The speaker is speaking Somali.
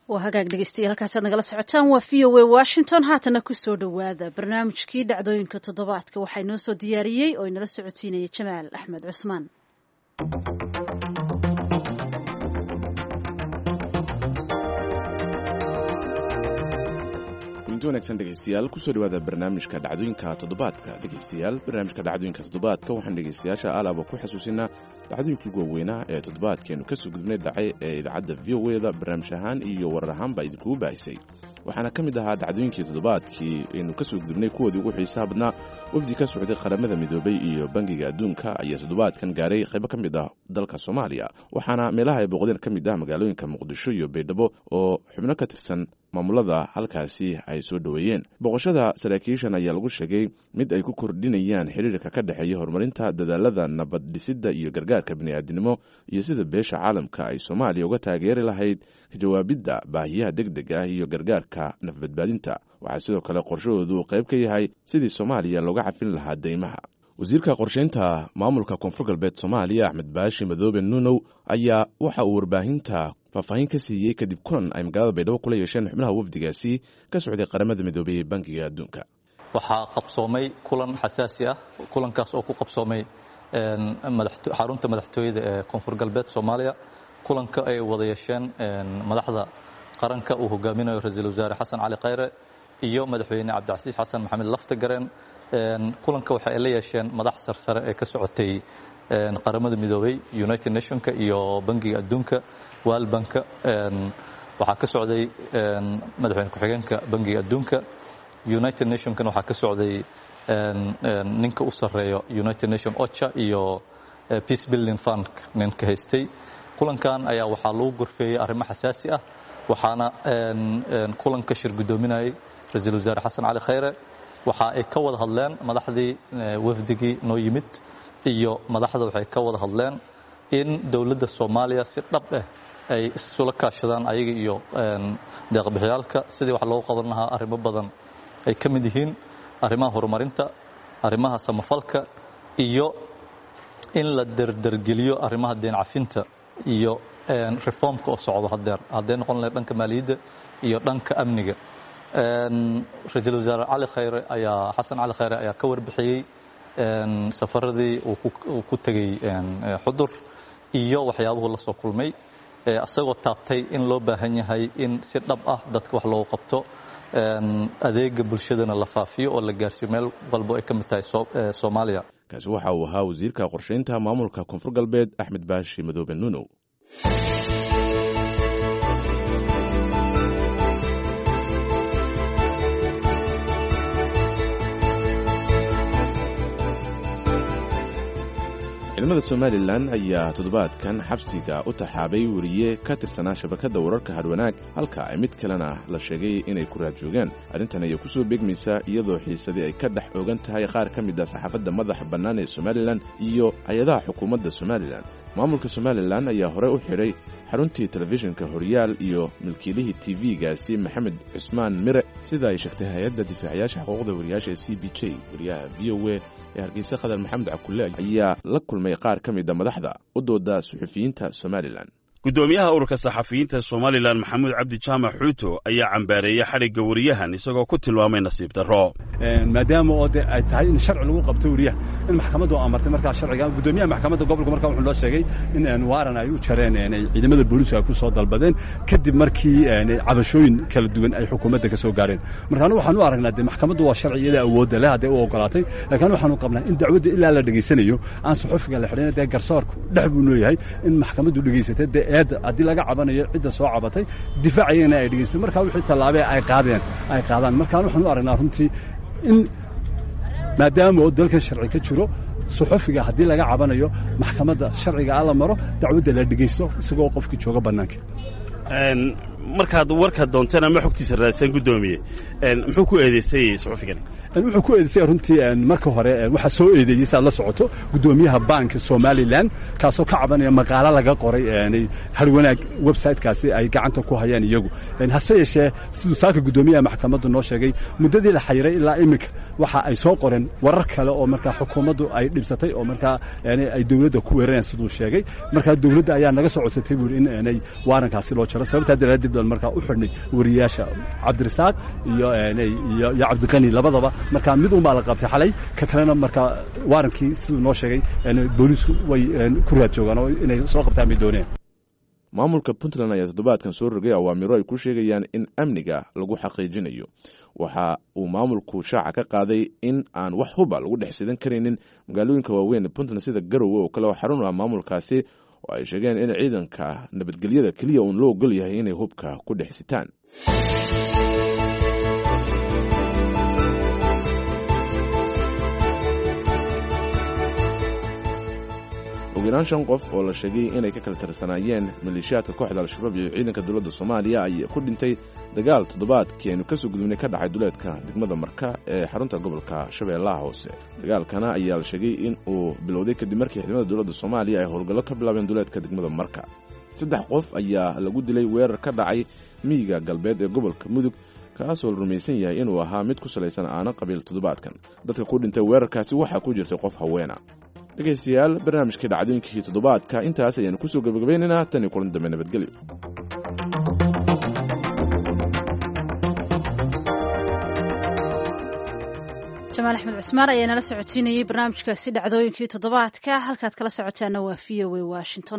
waa hagaag dhegeystayaal halkaasaad nagala socotaan waa v o a washington haatana kusoo dhowaada barnaamijkii dhacdooyinka toddobaadka waxaa inoo soo diyaariyey oo inala socodsiinaya jamaal axmed cusmaan kulanti wanaagsan dhegeystayaal kusoo dhawaada barnaamijka dhacdooyinka toddobaadka dhegeystayaal barnaamijka dhacdooyinka toddobaadka waxaan dhegeystayaasha alaaba ku xasuusinaa dhacdooyinkii ugu waaweynaa ee toddobaadkeenu kasoo gudbnay dhacay ee idaacadda v o eda barnaamij ahaan iyo warar ahaanba idinkugu baahisay waxaana ka mid ahaa dhacdooyinkii toddobaadkii aynu kasoo gudubnay kuwoodii ugu xiisaha badnaa wafdi ka socday qaramada midoobay iyo bangiga adduunka ayaa toddobaadkan gaaray qaybo ka mid ah dalka soomaaliya waxaana meelaha ay booqdeen ka mid ah magaalooyinka muqdisho iyo baydhabo oo xubno ka tirsan maamulada halkaasi ay soo dhoweeyeen boqoshada saraakiishan ayaa lagu sheegay mid ay ku kordhinayaan xiriirka ka dhexeeya horumarinta dadaalada nabad dhisidda iyo gargaarka bini'aadinimo iyo sida beesha caalamka ay soomaaliya uga taageeri lahayd ka jawaabidda baahiyaha deg deg ah iyo gargaarka nafbadbaadinta waxaa sidoo kale qorshahoodu qayb ka yahay sidii soomaaliya looga cafin lahaa deymaha wasiirka qorsheynta maamulka koonfur galbeed soomaaliya axmed baashi madoobe nuunow ayaa waxa uu warbaahinta faahfaahin ka siiyey kadib kulan ay magaalada baydhabo kula yeesheen xubnaha wafdigaasi ka socday qaramada midoobey ee bankiga adduunka waxaa qabsoomay kulan xasaasi ah kulankaas oo ku qabsoomay xarunta madaxtooyada ee koonfur galbeed soomaaliya kulanka ay wada yeesheen madaxda qaranka uu hogaaminayo ra-iisul wasaare xasan cali khayre iyo madaxweyne cabdicasiis xasan maxamed laftagareen kulanka waxa ay la yeesheen madax sarsare ee ka socotay qaramada midoobey united nationka iyo bangiga adduunka waalbanka waxaa ka socday madaxweyne ku-xigeenka bangiga adduunka united nationkana waxaa ka socday ninka u sarreeyo united nation ocha iyo peace building fund ninka haystay kulankan ayaa waxaa lagu gorfeeyey arrimo xasaasi ah waxaana kulanka shir guddoominayay ra-iisul wasaare xasan cali khayre waxa ay ka wada hadleen madaxdii wafdigii noo yimid iyo madaxda waxay ka wada hadleen in dowladda soomaaliya si dhab ah ay isula kaashadaan ayaga iyo deeqbixyaalka sidii wax loogu qaban lahaa arrimo badan ay ka mid yihiin arrimaha horumarinta arrimaha samafalka iyo in la derdergeliyo arrimaha deen cafinta iyo reformka oo socdo hadeer hadday noqon lahayd dhanka maaliyadda iyo dhanka amniga ra-iisul wasaare cali khayre ayaa xasan cali khayre ayaa ka warbixiyey safaradii uu ku tegey xudur iyo waxyaabuhu la soo kulmay isagoo taabtay in loo baahan yahay in si dhab ah dadka wax loogu qabto adeega bulshadana la faafiyo oo la gaarsiiyo meel walbo ay ka mid tahay soomaaliya kaasi waxa uu ahaa wasiirka qorsheynta maamulka koonfur galbeed axmed baashi madoobe nuunow ciidamada somalilan ayaa toddobaadkan xabsiga u taxaabay weriye ka tirsanaa shabakadda wararka hadwanaag halka ay mid kalena la sheegay inay ku raad joogaan arrintan ayaa kusoo beegmaysaa iyadoo xiisadii ay ka dhex ogan tahay qaar ka mid ah saxaafadda madaxa bannaan ee somalilan iyo hay-adaha xukuumadda somalilan maamulka somalilan ayaa horey u xidhay xaruntii telefishinka horyaal iyo milkiilihii tv-gaasi maxamed cusmaan mire sida ay sheegtay hay-adda difaacayaasha xuquuqda wariyaasha ee c b j wariyaha v o a ee hargeysa khadar maxamed cakulle ayaa la kulmay qaar ka mida madaxda u dooda suxufiyiinta somalilan guddoomiyaha ururka saxafiyiinta somalilan maxamuud cabdi jaamac xuuto ayaa cambaareeyey xadhigga wariyahan isagoo ku tilmaamay nasiib darro maadaama oo de ay tahay in sharci lagu qabto weriyaha in maxkamaddu amartay markaa sharciga guddoomiyaha maxkamadda gobolka markaa wuxuu noo sheegay in waaran ay u jareen ay ciidamada booliisku ay ku soo dalbadeen kadib markii cabashooyin kala duwan ay xukuumadda ka soo gaareen marka anu waxaan u aragnaa de maxkamaddu waa sharci iyada awoodda leh hadday u ogolaatay laakiin waxaanu qabnaa in dacwadda ilaa la dhegaysanayo aan suxufiga la xidhin dee garsoorku dhex buu nooyahay in maxkamaddu dhegaysatay dee eedda haddii laga cabanayo cidda soo cabatay difaacayagana ay dhegaysatay markaa wixii tallaabee ay qaadeen ay qaadaan markaan waxaan u aragnaa runtii in maadaama oo dalkan sharci ka jiro suxufiga haddii laga cabanayo maxkamadda sharciga a la maro dacwadda la dhegaysto isagoo qofkii jooga bannaanka markaad warka doonteen ama xogtiisa raadsan guddoomiye muxuu ku eedaysay suxufigani wuxuu ku eedaysay runtii marka hore waxaa soo eedeeyey si aad la socoto guddoomiyaha banka somalilan kaasoo ka cabanaya maqaalo laga qoray harwanaag websitekaasi ay gacanta ku hayaan iyagu hase yeeshee siduu saaka guddoomiyaha maxkamaddu noo sheegay muddadii la xayiray ilaa iminka waxa ay soo qoreen warar kale oo markaa xukuumaddu ay dhibsatay oo markaa ay dowladda ku weerarayaan siduu sheegay markaa dowladda ayaa naga soo codsatay buuri in aanay waarankaasi loo jaro sababtaa daraaddeed kadib baan markaa u xidhnay wariyaasha cabdirasaaq iyo iyo iyo cabdiqani labadaba markaa mid un baa la qabtay xalay ka kalena markaa waarankii siduu noo sheegay booliisku way ku raad joogaan oo inay soo qabtaan bay dooneen maamulka puntland ayaa toddobaadkan soo rogay awaamiro ay ku sheegayaan in amniga lagu xaqiijinayo waxa uu maamulku shaaca ka qaaday in aan wax huba lagu dhex sidan karaynin magaalooyinka waaweyn ee puntland sida garowe oo kale oo xarun ah maamulkaasi oo ay sheegeen in ciidanka nabadgelyada keliya uun loo ogol yahay inay hubka ku dhex sitaan ugu yaraan shan qof oo la sheegay inay ka kala tirsanaayeen maleeshiyaadka kooxda al-shabaab iyo ciidanka dowladda soomaaliya ayaa ku dhintay dagaal toddobaadkii aynu kasoo gudubnay ka dhacay duleedka degmada marka ee xarunta gobolka shabeellaha hoose dagaalkana ayaa la sheegay in uu bilowday kadib markii ciidamada dowladda soomaaliya ay howlgallo ka bilaabeen duleedka degmada marka saddex qof ayaa lagu dilay weerar ka dhacay miyiga galbeed ee gobolka mudug kaasoo la rumaysan yahay inuu ahaa mid ku salaysan aana qabiil toddobaadkan dadka ku dhintay weerarkaasi waxaa ku jirtay qof haweena dhegaystayaal barnaamijkai dhacdooyinkii toddobaadka intaas ayaanu kusoo gabagabaynaynaa tan iyo kulan dambe nabadgelyo jamaal axmed cusmaan ayaa nala socodsiinayey barnaamijkaasi dhacdooyinkii toddobaadka halkaad kala socotaana waa v o a washington